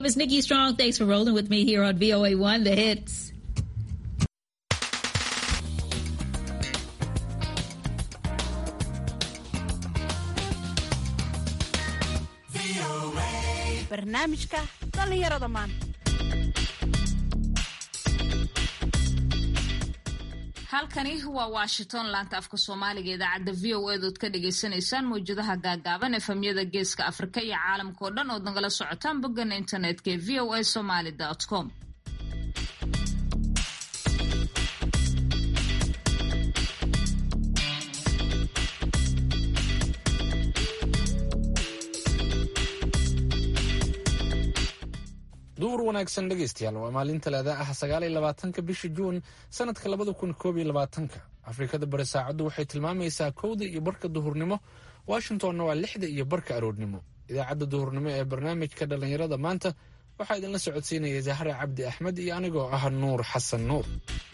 It's Nikki Strong. Thanks for rolling with me here on VOA1, the hits. barnaamijka dhallinyarada maanta halkani waa washington laanta afka soomaaliga idaacadda v o edood ka dhagaysanaysaan mawjadaha gaagaaban efemyada geeska afrika iyo caalamka oo dhan ood nagala socotaan boggana internetka ee v o a somaly com duur wanaagsan dhegaystayaal waa maalin talaada ah sagaal iyo labaatanka bisha juun sanadka labada kun koob iyo labaatanka afrikada bari saacaddu waxay tilmaamaysaa kowda iyo barka duhurnimo washingtonna waa lixda iyo barka aroornimo idaacadda duhurnimo ee barnaamijka dhallinyarada maanta waxaa idinla socodsiinaya zahra cabdi axmed iyo anigoo ah nuur xasan nuur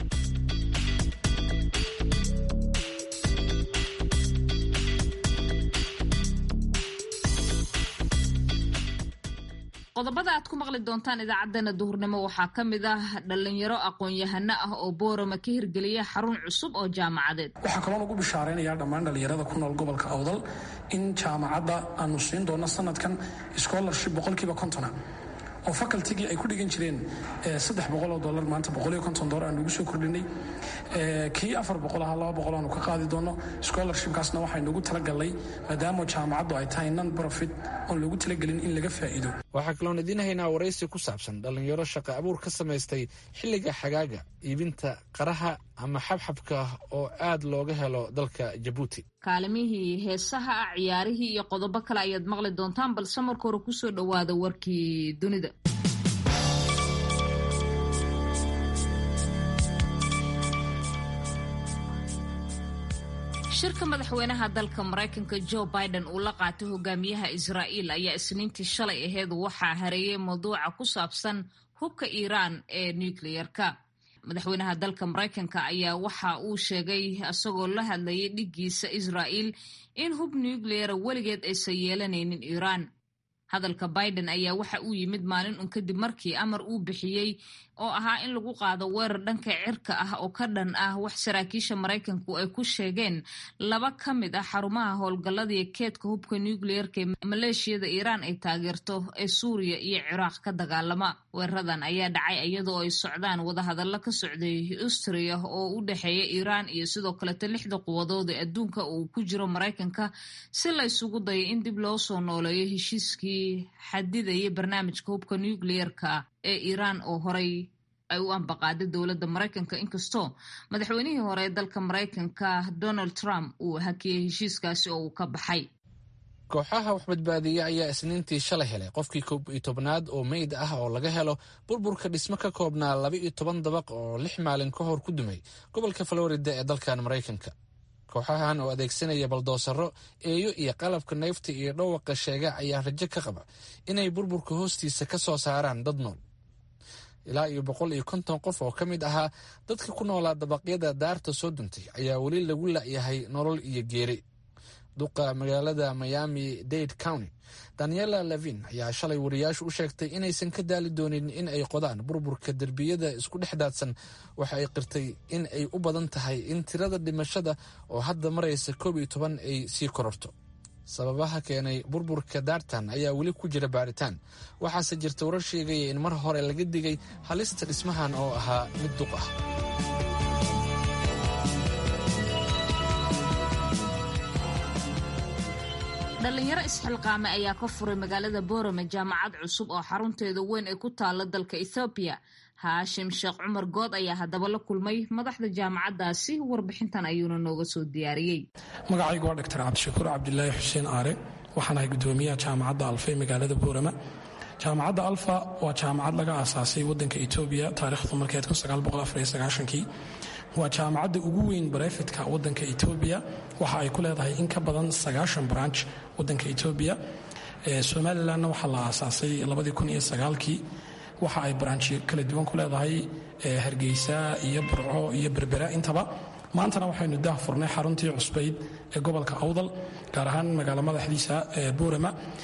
qodobada aad ku maqli doontaan idaacaddana duhurnimo waxaa ka mid ah dhallinyaro aqoon-yahano ah oo boorama ka hirgeliya xarun cusub oo jaamacadeed waxaa kaloo lagu bishaaraynayaa dhammaan dhallinyarada ku nool gobolka awdal in jaamacadda aanu siin doono sanadkan scholarship boqolkiiba kontona oo facultigii ay ku dhigan jireen saddex boqoloo dolar maanta boqoliyo konton dolar aan ugu soo kordhinay kii afar boqol aha laba boqol aanu ka qaadi doono scholarshipkaasna waxaynugu talagalnay maadaama jaamacaddu ay tahay non profit oon loogu talagelin in laga faa'iido waxaa kaloon idiin haynaa waraysi ku saabsan dhallinyaro shaqo abuur ka samaystay xilliga xagaaga iibinta qaraha ama xabxabka oo aad looga helo dalka jabuuti kaalimihii heesaha ah ciyaarihii iyo qodobo kale ayaad maqli doontaan balse marka hore kusoo dhowaada warkii dunida shirka madaxweynaha dalka maraykanka joe biden uu la qaatay hogaamiyaha israa'iil ayaa isniintii shalay aheed waxaa hareeyay mawduuca ku saabsan hubka iiraan ee nukliyerka madaxweynaha dalka maraykanka ayaa waxa uu sheegay isagoo la hadlayay dhiggiisa israa'iil in hub nukliyera weligeed aysan yeelanaynin iiraan hadalka biden ayaa waxa uu yimid maalin un kadib markii amar uu bixiyey oo ahaa in lagu qaado weerar dhanka cirka ah oo ka dhan ah wax saraakiisha maraykanku ay ku sheegeen laba ka mid ah xarumaha howlgalladii keedka hubka nukliyerka ee maleeshiyada iiraan ay taageerto ee suuriya iyo ciraaq ka dagaalama weeraradan ayaa dhacay iyadoo ay socdaan wadahadallo ka socday austria oo u dhexeeya iiraan iyo sidoo kaleto lixda quwadood ee adduunka uu ku jiro maraykanka si la ysugu dayo in dib loo soo nooleeyo heshiiskii xadidaya barnaamijka hubka nukliyerka ee iiraan oo horay ay u ambaqaaday dowladda maraykanka inkastoo madaxweynihii hore ee dalka maraykanka donald trump uu hakiyey heshiiskaasi oo uu ka baxay kooxaha wax badbaadiya ayaa isniintii shalay helay qofkii koob iyo tobnaad oo meyd ah oo laga helo burburka dhismo ka koobnaa laba iyo toban dabaq oo lix maalin ka hor ku dumay gobolka florida ee dalkan maraykanka kooxahan oo adeegsanaya baldoosaro eeyo iyo qalabka neefta iyo dhawaqa sheega ayaa rajo ka qaba inay burburka hoostiisa ka soo saaraan dad nool ilaa iyo boqol iyo konton qof oo ka mid ahaa dadka ku noolaa dabaqyada daarta soo duntay ayaa weli lagu la'yahay nolol iyo geeri duqa magaalada miami dade county daniela levin ayaa shalay wariyaashu u sheegtay inaysan ka daali doonin in ay qodaan burburka derbiyada isku dhex daadsan waxa ay qirtay in ay u badan tahay in tirada dhimashada oo hadda maraysa koob iyo toban ay sii kororto sababaha keenay burburka daartan ayaa weli ku jira baaritaan waxaase jirta warar sheegaya in mar hore laga digay halista dhismahan oo ahaa mid duq ah dhallinyaro isxilqaame ayaa ka furay magaalada boorame jaamacad cusub oo xarunteeda weyn ay ku taalo dalka ethoobiya haashim sheekh cumar good ayaa haddaba la kulmay madaxda jaamacaddaasi warbixintan ayuuna nooga soo diyaariyey magacaygu waa dhaktar cabdishakuur cabdilaahi xuseen aare waxaan ahay gudoomiyaha jaamacadda alfa ee magaalada boorama jaamacadda alfa waa jaamacad laga aasaasay wadanka etoobiya taarikhdu markeed kii waa jaamacadda ugu weyn barefidka wadanka etoobiya waxa ay ku leedahay in ka badan sagaashan branch wadanka etoobiya somalilanna waxaa la aasaasay kii waxa ay branchyo kala duwan ku leedahay hargeysa iyo burco iyo berbera intaba maantana waxaynu dah furnay xaruntii cusbayd ee gobolka awdal gaar ahaan magaalo madaxdiisa boorama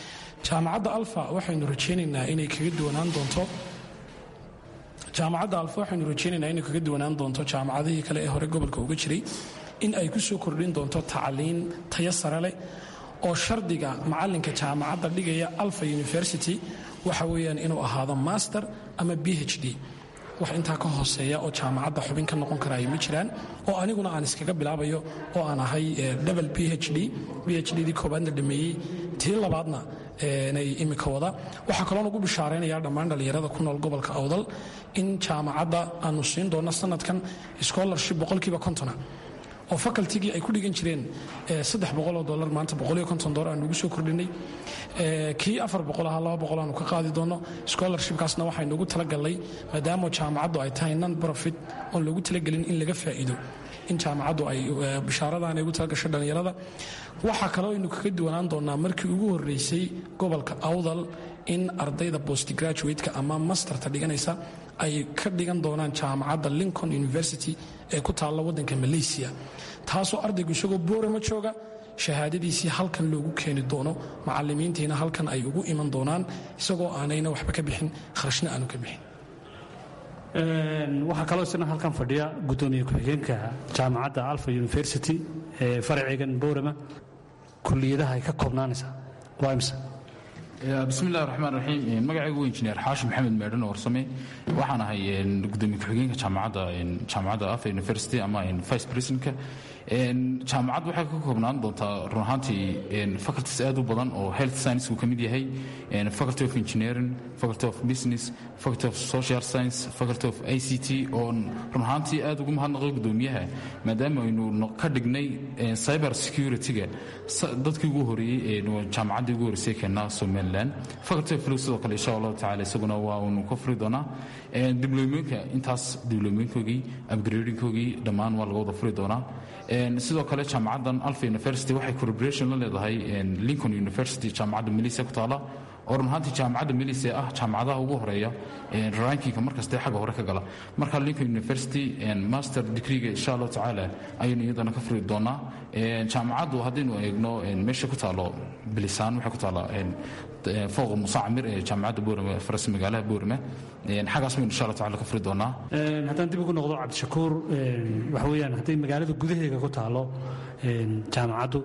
jaamacadda alfa waxaynu rajaynaynaa inay kaga duwanaan doonto jaamacadda alfa waxaynu rajaynaynaa inay kaga duwanaan doonto jaamacadihii kale ee hore gobolka uga jiray in ay ku soo kordhin doonto tacliin tayo sare leh oo shardiga macalinka jaamacadda dhigaya alfa university waxa weeyaan inuu ahaado master ama b h d wax intaa ka hooseeya oo jaamacadda xubin ka noqon karaayo ma jiraan oo aniguna aan iskaga bilaabayo oo aan ahay double b h d b h d dii koobaadna dhameeyey tii labaadna nay imika wada waxaa kaloo ugu bishaaraynaya dhammaan dhallinyarada ku nool gobolka awdal in jaamacadda aanu siin doono sanadkan scholarship boqolkiiba kontona oo facultigii ay ku dhigan jireen saddex boqoloo dolar maanta boqoliyo konton dolar aan ugu soo kordhinay kii afar boqol ahaa laba boqol aanu ka qaadi doono scholarshipkaasna waxaynu ugu talagalnay maadaama jaamacaddu ay tahay non profit oon loogu talagelin in laga faa'iido in jaamacaddu ay bishaaradan ay ugu talagasho dhallinyarada waxaa kaloo aynu kaga duwanaan doonaa markii ugu horreysay gobolka awdal in ardayda postgraduate-ka ama masterta dhiganaysa ay ka dhigan doonaan jaamacadda lincoln university ee ku taalla waddanka malaysia taasoo ardaygu isagoo boorama jooga shahaadadiisii halkan loogu keeni doono macalimiintiina halkan ay ugu iman doonaan isagoo aanayna waxba ka bixin kharashna aanu ka bixin waxaa kaloo isna halkan fadhiya gudoomiye ku-xigeenka jaamacadda alfa university ee faraceegan boorama kuliyadaha ay ka koobnaanaysaa waa imse bismillahi raxmaan raxiim magacaygu waa injineer xaashim maxamed meedhan warsame waxaan ahay gudoomiye ku-xigeenka jaamacadda jaamacadda alfa university ama vice presidentka jaamacaddu waxay ka koobnaan doontaa run ahaantii faculties aad u badan oo health science uu ka mid yahay faculty of engineering faculty of business faculty of social science faculty of i c t oo run ahaantii aad ugu mahadnaqay gudoomiyaha maadaama aynu ka dhignay cyber security-ga dadkii ugu horeeyey jaamacaddii ugu horeysay keenaa somaliland faculty of law sidoo kale insha allahu tacala isaguna waa unu ka furi doonaa diblomooyinka intaas diblomooyinkoogii upgradingkoogii dhammaan waa laga wada furi doonaa sidoo kale jaamacaddan alfa university waxay corporation la leedahay lincoln university jaamacadda malaysia ku taala oo run ahaantii jaamacadda malaysia ah jaamacadaha ugu horeeya rankinka markaste xagga hore ka gala marka lincoln university master degreega insha allahu tacaala ayaynu iyadana ka furi doonaa jaamacaddu haddaynu eegno meesha ku taalo bilisaan waxay ku taala fooqa musa camir ee jaamacadda boorame faras magaalaha boorame xaggaas baynu insha allah tacala ka furi doonaa haddaan dib ugu noqdo cabdishakuur waxa weeyaan hadday magaalada gudaheega ku taalo jaamacaddu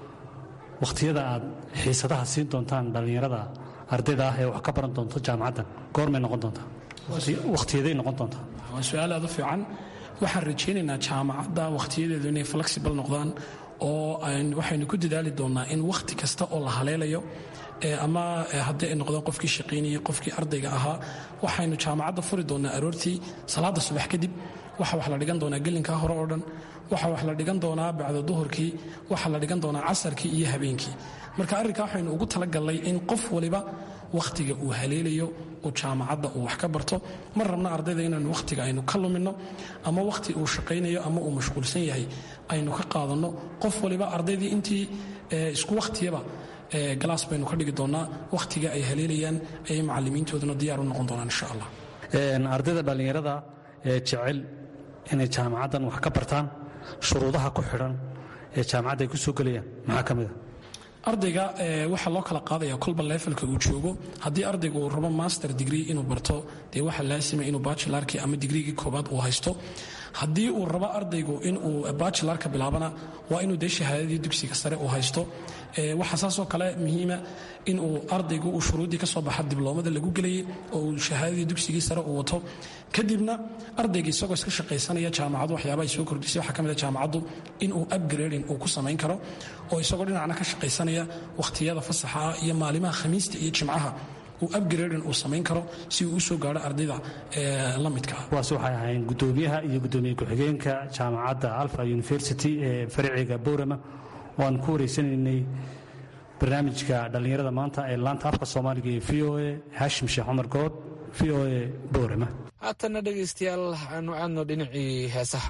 wakhtiyada aad xiisadaha siin doontaan dhallinyarada ardayda ah ee wax ka baran doonto jaamacaddan goormay noqon doontaa wakhtiyaday noqon doontaa waa su-aal aad u fiican waxaan rajaynaynaa jaamacadda wakhtiyadeedu inay flexible noqdaan oo waxaynu ku dadaali doonnaa in wakhti kasta oo la haleelayo ama haddii ay noqdeen qofkii shaqaynayay qofkii ardayga ahaa waxaynu jaamacadda furi doonnaa aroortii salaadda subax kadib waxa wax la dhigan doonaa gelinkaa hore oo dhan waxa wax la dhigan doonaa bacda duhurkii waxa la dhigan doonaa casarkii iyo habeenkii marka arrinkaa waxaynu ugu talagalnay in qof waliba wakhtiga uu haleelayo oo jaamacadda uu wax ka barto ma rabna ardayda inaynu wakhtiga aynu ka luminno ama wakhti uu shaqaynayo ama uu mashquulsan yahay aynu ka qaadanno qof waliba ardaydii intii isku wakhtiyaba galaas baynu ka dhigi doonnaa wakhtiga ay haleelayaan ayay macalimiintooduna diyaar u noqon doonaan insha allah ardayda dhallinyarada ee jecel inay jaamacaddan wax ka bartaan shuruudaha ku xidhan ee jaamacadda ay ku soo gelayaan maxaa ka mid a ardayga waxaa loo kala qaadaya kolba levelka uu joogo haddii ardaygu uu rabo master degree inuu barto dee waxaa laasima inuu bachelarkii ama digriigii koobaad uu haysto haddii uu rabo ardaygu inuu bachelarka bilaabana waa inuu dee shahaadadii dugsiga sare uu haysto waxaa saasoo kale muhiima inuu ardaygu uu shuruuddii ka soo baxa dibloomada lagu gelayay oo uu shahaadadii dugsigii sare uu wato kadibna ardayga isagoo iska shaqaysanaya jaamacadu waxyaaba ay soo kordhisay waxaa ka mid a jaamacaddu inuu upgrading uu ku samayn karo oo isagoo dhinacna ka shaqaysanaya wakhtiyada fasaxa ah iyo maalimaha khamiista iyo jimcaha uu upgrading uu samayn karo si uu u soo gaadho ardayda la midka ah kuwaas waxay ahayn gudoomiyaha iyo gudoomiye ku-xigeenka jaamacadda alfa university ee faraciga boorama oo aan ku wareysanaynay barnaamijka dhallinyarada maanta ee laanta afka soomaaliga ee v o a haashim sheekh cumar good v o a boorama haatanna dhegaystayaal aanu aadno dhinacii heesaha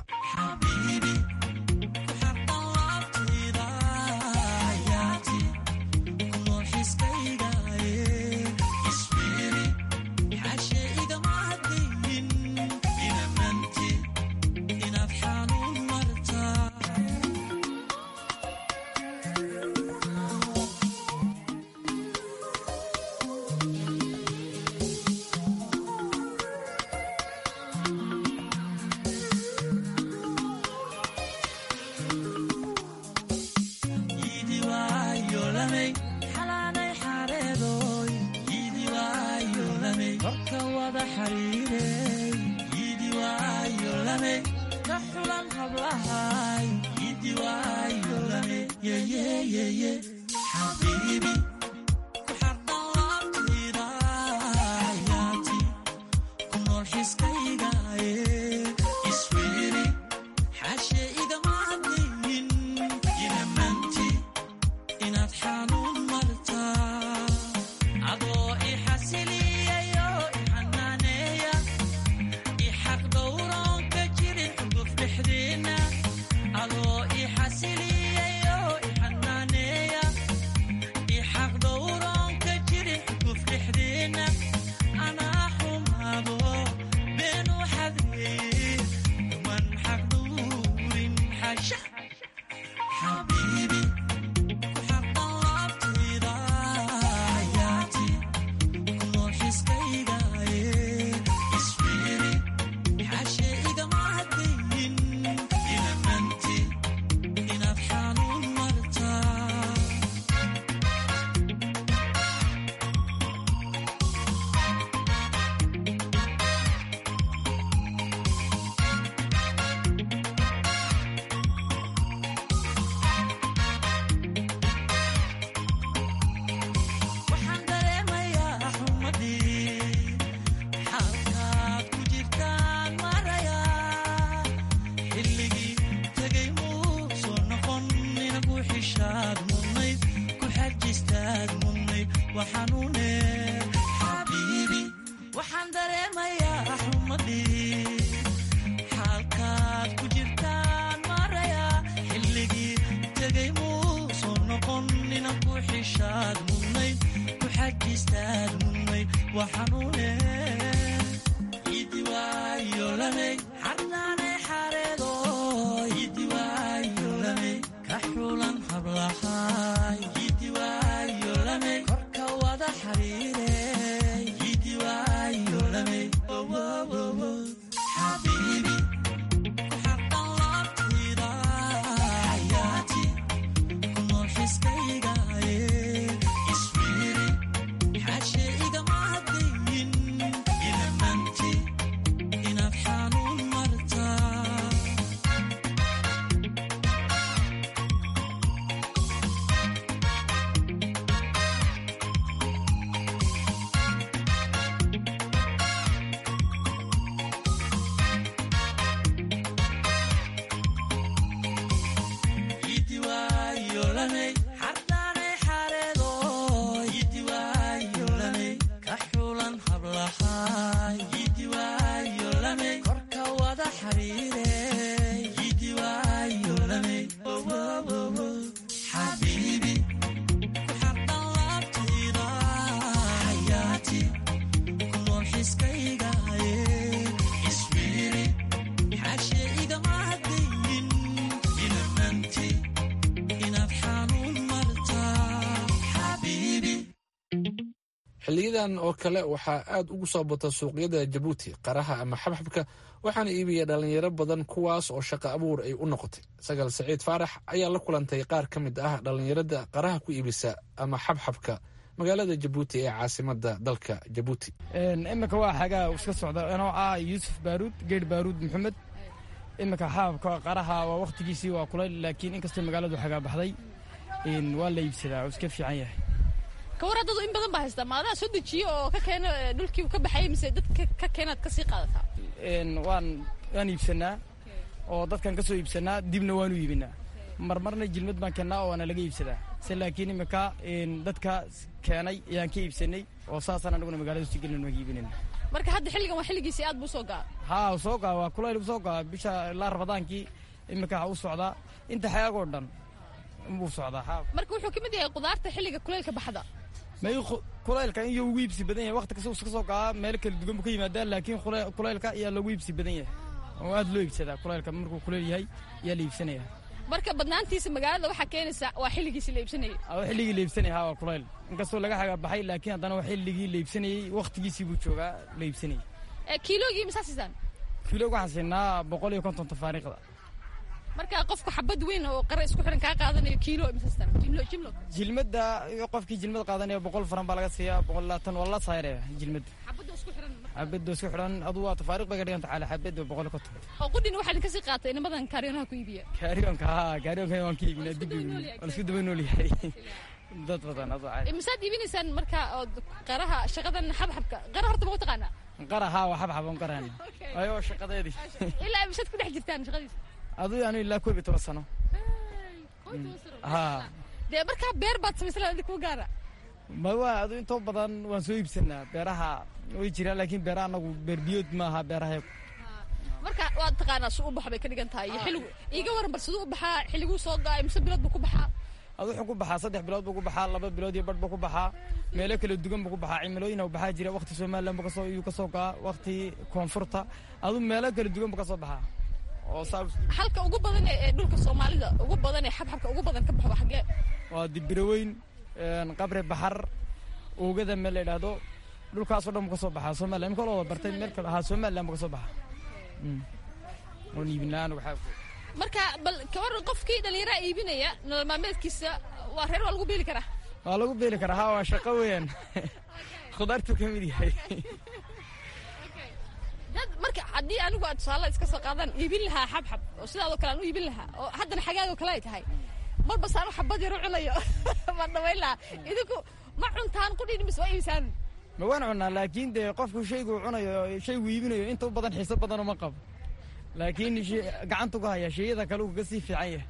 korka wada xariiray yidi waayo lame ka xulan hablahay yidi waayo lame yeyeyeye xabiibi ku xardhan laabtayda yaati ku nool xiskaygaye isfiiri xaashe igama hadlaynin inamanti inaad xanuun martaa adoo i xasiliyayo i xanaaneeya i xaq dhowroon ka jirin xuguf dhexdeenna adoo i xasiliyayo i xanaaneeya i xaq dhowroon ka jirin xuguf dhexdeenna anaa xumaado been u xadeeye kuman xaq dhowrin xasha xabiibi ku xaqan laabtayda yaati ku nool xiskaygaye isfiiri xaashe igama hadlaynin inamanti inaad xanuun martaa waxaan dareemayaa xumadii xalkaad ku jirtaan marayaa xilligii tegay muu soo noqon inagu xishaad mudnayd ku xajistaad mudnayd waxaanune xabiibi waxaan dareemayaa xumadii xalkaad ku jirtaan marayaa xilligii tegay muu soo noqon inagu xishaad mudnayd ku xajistaad mudnayd waxaanune idi waayo lamey xarnaane xareedo idi waayo lamey ka xulan hablahay idi waayo lamey korka wada xariiray idi waayo lamey xabiibi ku xaqan laabtayda yaati ku nool xiskaygaye isfiiri xaashe igama hadlaynin inamanti inaad xanuun martaa yidi waayo lamey xardaane xareedo yidi waayo lamey ka xulan hablahay yidi waayo lamey korka wada xariiray yidi waayo lamey xabiibi ku xaqan laabtayda yaati ku nool xiskaygaye isfiiri xaashe igama hadlaynin inamanti inaad xanuun martaa xabiibi xiliyadan oo kale waxaa aad ugu soo bata suuqyada jabuuti qaraha ama xabxabka waxaana iibiya dhalinyaro badan kuwaas oo shaqo abuur ay u noqotay sagal saciid faarax ayaa la kulantay qaar ka mid ah dhalinyarada qaraha ku iibisa ama xabxabka magaalada jabuuti ee caasimada dalka jabuuti iminka waa xagaa iska socda anoo ah yuusuf baaruud geer baaruud maxamed iminka xababka qaraha waa wakhtigiisii waa kulayl laakiin inkastoo magaaladu xagaa baxday waa la iibsadaa oo iska fiican yahay kawar haddadu in badan baa haystaa ma adaa soo dejiyo oo ka keena dhulkii ka baxayay mise dadka ka keenaad ka sii qaadataa waan waan iibsanaa oo dadkan ka soo iibsanaa dibna waanu iibinaa marmarna jilmad baan keennaa oo waana laga iibsadaa se laakiin iminka dadka keenay ayaan ka iibsanay oo saasaan anaguna magaalada sii gelin waan iibinayna marka hadda xilligan waa xilligiisii aad buu soo gaa haa u soo gaa waa kulayl u soo gaa bisha ilaa rabadaankii iminka u socdaa inta xayaagoo dhan buu socdaa haa marka wuxuu ka mid yahay qudaarta xilliga kulaylka baxda may kulaylka in ugu iibsi badan yahay waqti kasta iska soo gaa meel kala duwan buu ka yimaadaa laakiin kulaylka ayaa lagu iibsi badan yahay oo aad loo iibsadaa kulaylka markuu kuleyl yahay ayaa la iibsanaya marka badnaantiisa magaalada waxaa keenaysa waa xilligiisi la iibsanayay xilligii la iibsanaya haa waa kulayl inkastoo laga xagaa baxay laakiin haddana waa xilligii la iibsanayey waqtigiisii buu joogaa la iibsanayay kiilogii masaa siisaan kiilog waxaan siinaa boqol iyo konton tafaariiqda marka qofku xabad weyn oo qare isku xiran kaa qaadanayo kiilo masastan jimlo jimlo jilmadda qofkii jilmad qaadanaya boqol faran baa laga siiyaa boqol labaatan waa la sayraya jilmadda xabadda xabadoo isku xidhan adu waa tafaariiq bay ka dhiganta cali xabadoo boqol ka toban oo qudhina waxaa idinka sii qaatay inamadan kaariyoonaha ku iibiya kaaryoonka haa kaaryoonka waan ka iibinaa dib waan isku daba nool yahay dad badan adoo caadi misaad iibinaysaan marka ood qaraha shaqadan xabxabka qara horta ma ku taqaanaa qara haa waa xabxab on qaraan ayo shaqadeedii ilaa misaad ku dhex jirtaan shaqadiisa adu anu ilaa koob iyo toban sano haa dee markaa beer baad samaysan lahayd kuwa gaara ma waa adu intoo badan waan soo iibsanaa beeraha way jiraan laakiin beeraha anagu beer biyood maaha beeraha marka waad taqaanaa su u baxa bay ka dhigan tahay iyo xilligu iiga waran bar siduu u baxaa xilliguu soo ga-ay mise bilood buu ku baxaa adu wuxuu ku baxaa saddex bilood buu ku baxaa laba bilood iyo badh buu ku baxaa meelo kala dugan buu ku baxaa cimilooyin u baxaa jira waqti somaliland buu kasoo iyuu kasoo gaa waqti koonfurta adu meelo kala dugan buu kasoo baxaa oo saa halka ugu badan ee dhulka soomaalida ugu badan ee xabxabka ugu badan ka baxo waa xaggee waa dibiraweyn qabre baxar oogada meel la yidhaahdo dhulkaasoo dhan buu kasoo baxaa somaliland imika loo wada bartay meel kale ahaa somaliland buu kasoo baxaa oon iibinaa anigu xaabku marka bal kawaran qofkii dhallinyaraa iibinaya nolol maalmeedkiisa waa reer waa lagu beeli karaa waa lagu beeli karaa haa waa shaqo weeyaan khudaartuu ka mid yahay dad marka haddii anigu aad tusaale iska soo qaadaan iibin lahaa xabxab oo sidaadoo kale aan u iibin lahaa oo haddana xagaagoo kale ay tahay marba saanu xabad yar u cunayo baan dhawayn lahaa idinku ma cuntaan qudhin mise waa iibisaan ma waan cunaa laakiin dee qofku shaygu cunayo shaygu iibinayo inta u badan xiiso badan uma qabo laakiin gacantu ku haya shayada kale uu kaga sii fiican yahay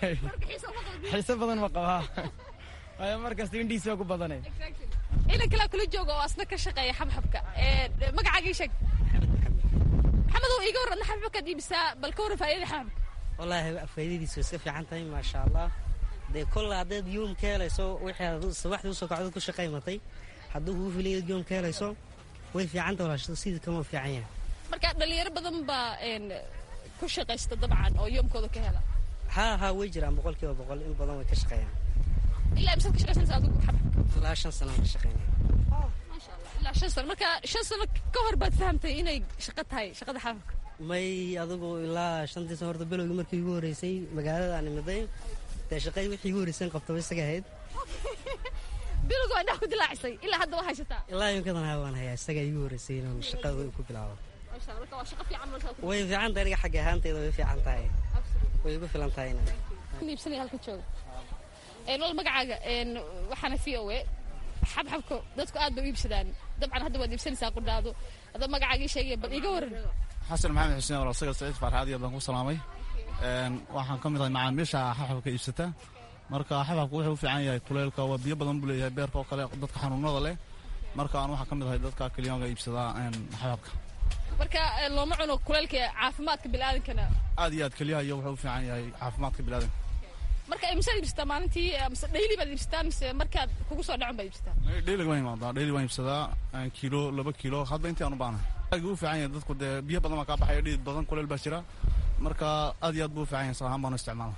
xiiso badan ma qabaa waayo markasta indhihiisa waa ku badanay inan kalaa kula jooga oo asna ka shaqeeya xabxabka magacaagii sheeg maxamedow iiga warradna xabxabkaad iibisaa bal ka warran faa'idada xabxabka wallaahi faa'iidadiisu way iska fiican tahay maasha allah dee kolle haddaad yoom ka helayso wixii aad sabaxdii usoo kacdo ku shaqaymatay hadduu kugu filayo yoom ka helayso way fiicanta walaashada sidii kama fiican yahay marka dhalinyaro badan baa ku shaqaysta dabcan oo yoomkooda ka hela haa haa way jiraan boqol kiiba boqol in badan way ka shaqeeyaan ilaa imsaad ka shaqaysanaysa adigu xabxabka ilaa shan sano ka shaqeynaya maasha allah ilaa shan sano marka shan sano ka hor baad fahamtay inay shaqo tahay shaqada xabxabka may adigu ilaa shantii sano horta belowgii markii igu horreysay magaalada aan imiday dee shaqadii wixii igu horreysay qabtaba isaga ahayd bilowga waa indhaha ku dilaacisay ilaa hadda waa haysataa ilaa yomkadan haa waan hayaa isagaa igu horreysay inaan shaqada ku bilaabo way fiican tahay aniga xagga ahaanteeda way fiican tahay way igu filan tahay iibsanaya halka jooga nolol magacaaga waxaana v o a xabxabka dadku aad bay u iibsadaan dabcan hadda waad iibsanaysaa qudhaado adoo magacaagii sheegaya bal iiga waran xasan maxamed xuseen walaal sagal saciid farxaad iyo baan ku salaamay waxaan ka mid ahay macaamiisha xabxabka iibsata marka xabxabka wuxuu u fiican yahay kuleylka waa biyo badan buu leeyahay beerka oo kale dadka xanuunada leh marka aan waxaan ka mid ahay dadka keliyaanka iibsadaa xabxabka marka looma cuno kuleylka caafimaadka bilaadankana aad iyo aad keliyaha iyo wuxuu u fiican yahay caafimaadka bilaadanka marka imsaad iibsataa maalintii mise dhayli baad iibsataa mise markaad kugu soo dhacun baad iibsataa dhaylig waan imaadaa dhayli waan iibsadaa kiilo laba kiilo hadba intii aan u baahnahay aad buu u fiican yahay dadku dee biyo badan baa kaa baxaya dhidid badan kuleel baa jira marka aad iyo aad buu u fiican yahay salahaan baanu isticmaala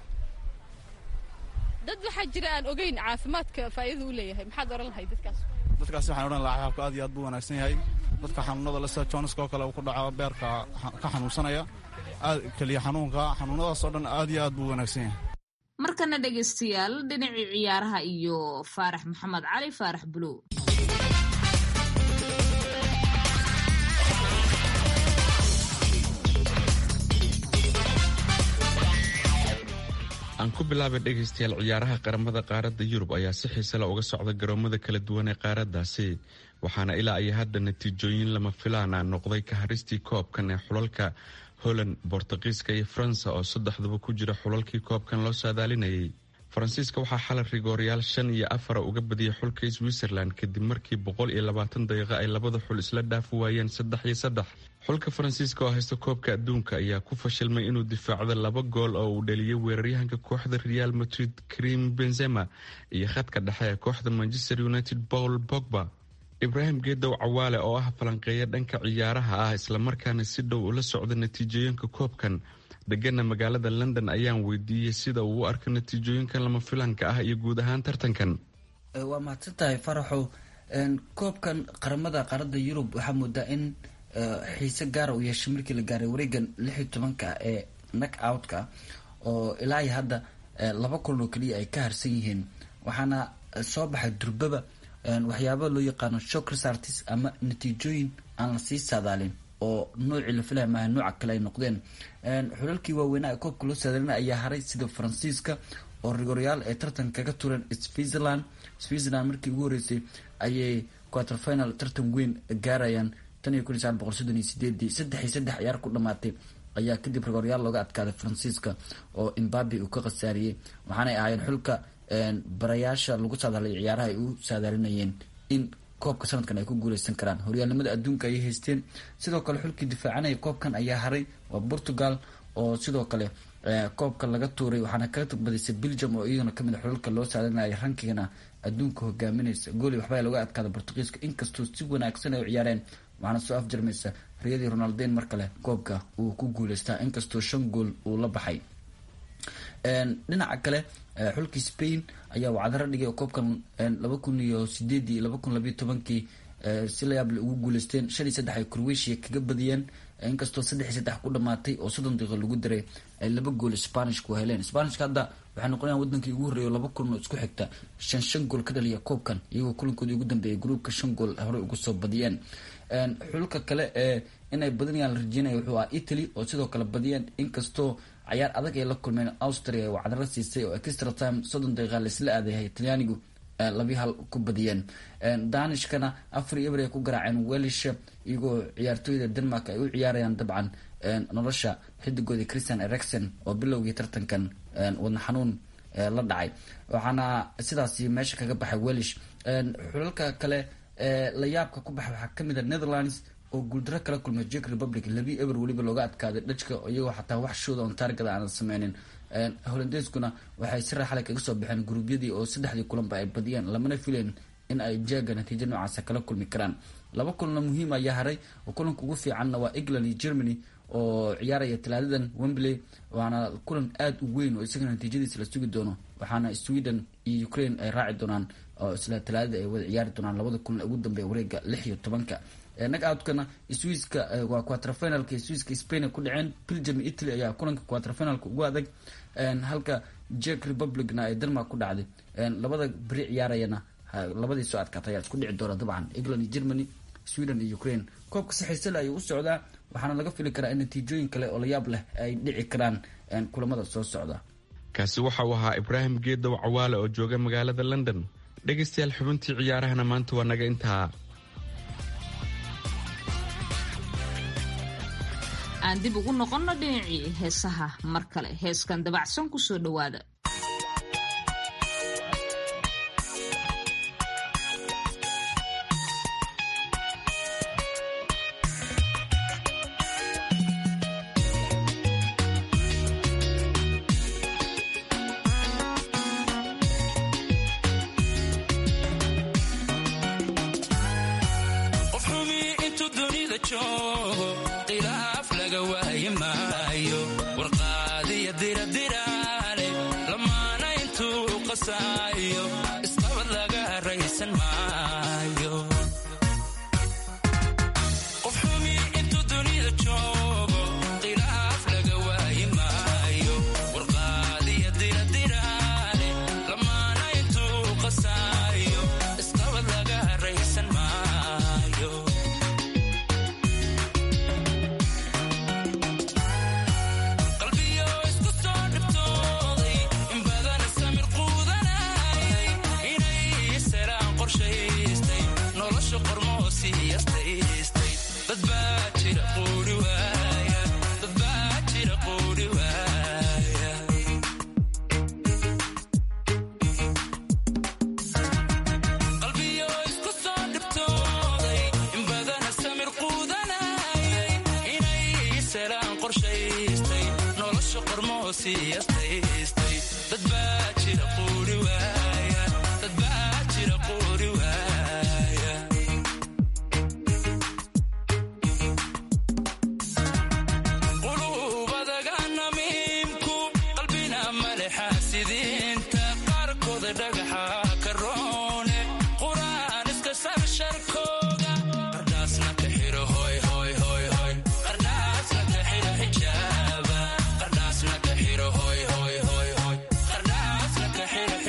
dad waxaa jira aan ogeyn caafimaadka faa'iidada u leeyahay maxaad oran lahay dadkaas dadkaasi waxaan odhan lahaa xabxabka aad iyo aad buu wanaagsan yahay dadka xanuunada le sida joniska oo kale uu ku dhaco beerka ka xanuunsanaya aad keliya xanuunka xanuunadaas oo dhan aad iyo aad buu wanaagsan yahay markana dhegaystayaal dhinacii ciyaaraha iyo faarax maxamed cali faarax bulow aan ku bilaabay dhegaystayaal ciyaaraha qaramada qaaradda yurub ayaa si xiisela uga socda garoomada kala duwan ee qaaraddaasi waxaana ilaa iyo hadda natiijooyin lama filaana noqday ka haristii koobkan ee xulalka holland bortuqiiska iyo faransa oo saddexduba ku jira xulalkii koobkan loo saadaalinayay faransiiska waxaa xalay rigooryaal shan iyo afara uga badiyay xulka switzerland kadib markii boqol iyo labaatan daqiiqo ay labada xul isla dhaafi waayeen saddex iyo saddex xulka faransiiska oo haysta koobka adduunka ayaa ku fashilmay inuu difaacdo laba gool oo uu dhaliyay weeraryahanka kooxda real madrid krim benzema iyo khadka dhexe ee kooxda manchester united paul bogba ibraahim geedow cawaale oo ah falanqeeya dhanka ciyaaraha ah islamarkaana si dhow ula socda natiijooyinka koobkan degana magaalada london ayaan weydiiyey sida uu u arko natiijooyinkan lama filanka ah iyo guud ahaan tartankan waa mahadsan tahay faraxow koobkan qaramada qaaradda yurub waxaa moodaa in xiise gaara uu yeeshay markii la gaaray wareegan lix iyo tobanka ee nak outka oo ilaa iyo hadda laba kulan oo keliya ay ka harsan yihiin waxaana soo baxay durbaba waxyaaba loo yaqaano shock resartis ama natiijooyin aan lasii saadaalin oo noocii la filaya maaha nooca kale ay noqdeen xulalkii waaweynaa ee koobka loo saadaalina ayaa haray sida faransiiska oo rigoryaal ay tartan kaga tureen switzerland switzerland markii ugu horeysay ayay quarter final tartan weyn gaarayaan tan iyo kun iyo sagaal boqol soddon iyo sideedii saddex iyo saddex ciyaar ku dhamaatay ayaa kadib rigoryaal looga adkaaday faransiiska oo imbabi uu ka khasaariyey waxaanay ahaayeen xulka barayaasha lagu saadaalay ciyaaraha ay u saadaalinayeen in koobka sanadkan ay ku guuleysan karaan horyaalnimada adduunka ayay haysteen sidoo kale xulkii difaacanaya koobkan ayaa haray waa portugal oo sidoo kale koobka laga tuuray waxaana kaga badisay belgium oo iyaduna kamid a xulalka loo saadaalinaya rankigana adduunka hogaaminaysa gooli waxbaa looga adkaada portugiiska inkastoo si wanaagsan ay u ciyaareen waxaana soo afjarmaysa riyadii ronalden mar kale koobka uu ku guuleystaa inkastoo shan gool uu la baxay dhinaca kale xulkii spain ayaa wacdaro dhigay oo koobkan laba kun iyo sideedii laba kun labayo tobankii si layaable ugu guuleysteen shan iyo saddex ay croatia kaga badiyeen inkastoo saddex iyo saddex ku dhamaatay oo soddon daqiiqo lagu daray ay laba gool spanishku heleen spanishka hadda waxay noqonayaan wadankii ugu horreeya laba kulan oo isku xigta shan shan gool ka dhaliya koobkan iyagoo kulankoodii ugu dambeeyay gruupka shan gool horey ugu soo badiyeen xulka kale ee inay badinayaan la rajeynaya wuxuu ahaa italy oo sidoo kale badiyeen inkastoo cayaar adag ay la kulmeen austria oo cadaro siisay oo extra time soddon daqiiqa laisla aadayahay talyaanigu labi hal ku badiyeen danishkana afar iyo eber ay ku garaaceen welish iyagoo ciyaartooyda denmark ay u ciyaarayaan dabcan nolosha xidigoodii christian ericson oo bilowgii tartankan wadna xanuun la dhacay waxaana sidaasi meesha kaga baxay welish xulalka kale la yaabka ku baxay waxaa kamid a netherlands oo guuldaro kala kulmay jek republic labi eber weliba looga adkaaday dhajka iyagoo xataa wax shooda on taargada aanan sameynin holandeskuna waxay si raaxale kaga soo baxeen guruubyadii oo saddexdii kulanba ay badiyeen lamana fileen in ay jeega natiijo noocaasa kala kulmi karaan laba kulanna muhiim ayaa haray oo kulanka ugu fiicanna waa england iyo germany oo ciyaaraya talaadadan wembley waana kulan aada u weyn oo isaga natiijadiisa la sugi doono waxaana sweden iyo ukraine ay raaci doonaan oo isla talaadada ay wada ciyaari doonaan labada kulan ugu dambeeya wareega lix iyo tobanka nag outkana swiiska waa quaterfinalka swiiska spain ay ku dhaceen belgium iyo italy ayaa kulanka quaterfinalka ugu adag halka jek republicna ay denmark ku dhacday labada beri ciyaarayana labadii soo adkaatay ayaa isku dhici doona dabcan england iyo germany sweden iyo ukraine koobka si xiisale ayuu u socdaa waxaana laga fili karaa in natiijooyin kale oo layaab leh ay dhici karaan kulamada soo socda kaasi waxa uu ahaa ibraahim geedow cawaale oo jooga magaalada london dhegaystayaal xubintii ciyaarahana maanta waa naga intaa aan dib ugu noqonno dhinacii heesaha mar kale heeskan dabacsan ku soo dhowaada Qardhaasna ka xiro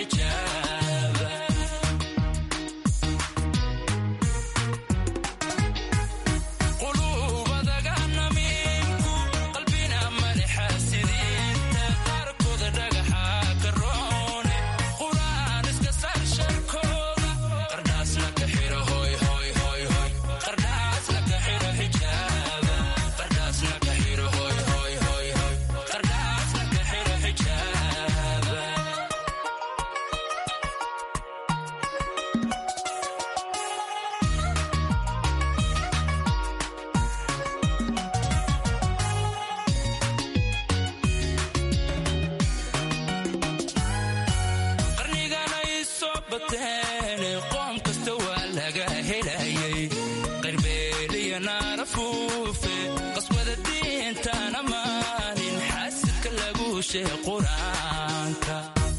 sheeg qur-aanka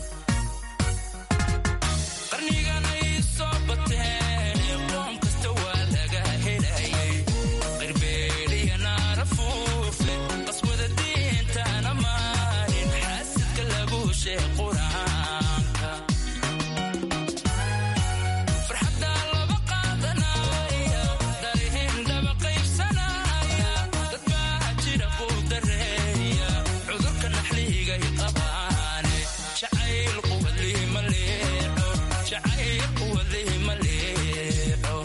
qarnigan ay soo bateen qoom kasta waa laga helayay qirbeeliya naara fuufle qaswada diintana maalin xaasidka lagu sheeg qur-aanka farxadda laba qaadanaya darihin dhaba qaybsanaya dad baa jira ku dareeya cudurka naxligay qabaane jacayl quwadlii ma leexo jacayl quwadlii ma leexo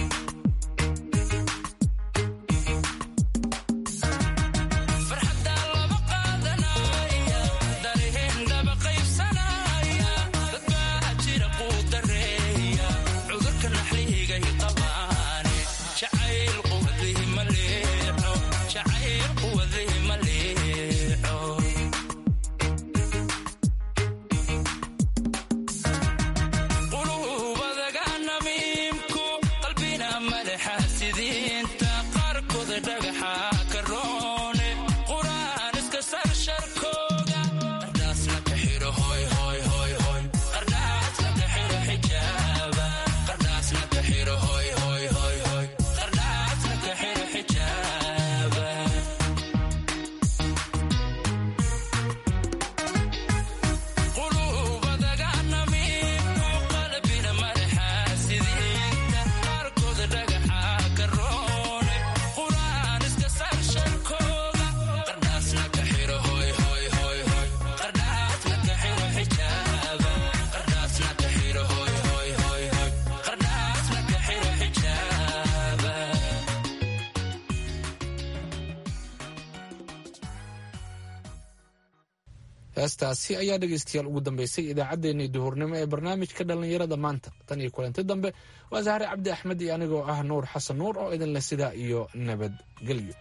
farxadda laba qaadanaya darihin dhaba qaybsanaya dad baa jira ku dareeya cudurka naxligay qabaane jacayl quwadlii ma leexo jacayl quwadlii ma leexo qulubadaga namiimku qalbina madaxa sidiinta qaarkooda dhagaxa ka roone quraan iska sar sharkooga qardhaasna ka xidho hoy hoy hoy hoy qardhaasna ka xidho xijaaba qardhaasna ka xidho hoy hoy hoy hoy qardhaasna ka xidho xijaaba qulubadaga namiimku qalbina madaxa sidiinta qaarkooda dhagaxa ka roone quraan iska sar sharkooga qardhaasna ka xidho hoy hoy hoy hoy qardhaasna ka xidho xijaaba qardhaasna ka xidho hoy hoy hoy hoy qardhaasna ka xidho xijaaba heestaasi ayaa dhegaystayaal ugu dambeysay idaacaddeenii duhurnimo ee barnaamijka dhallinyarada maanta tan iyo kulanti dambe waa sahre cabdi axmed iyo anigoo ah nuur xasan nuur oo idin leh sidaa iyo nabadgelyo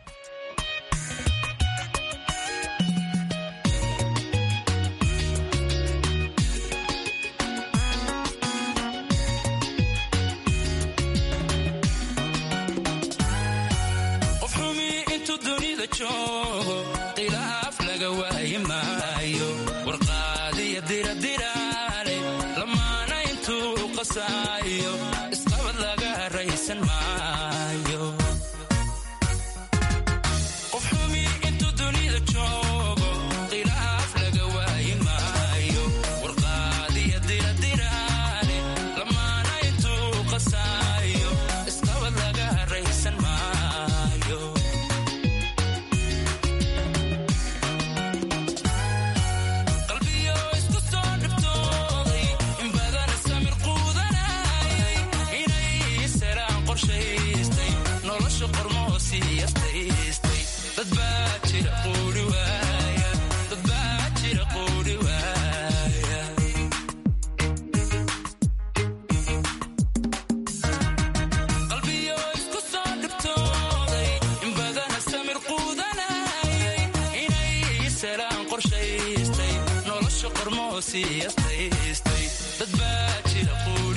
qof xumi intuu dunida joogo khilaaf laga waayi maayo warqaadiya diradiraale lamaana intuu qasaayo isqabad laga raysan maayo qof xumi intuu dunida joogo khilaaf laga waayi maayo warqaadiya diradiraale lamaana intuu qasaayo isqabad laga raysan maayo qalbiyo isku soo dhiftooday in badan samir quudanayay inay seraan qorshaystay nolosha qormoo siiyastaystay dad baa jira quuri waaya dad baa jira quuri waaya qalbiyo isku soo dhiftooday in badana samir quudanayay inay seraan qorshaystay nolosha qormoo siiyastaystay dad baa jira quuri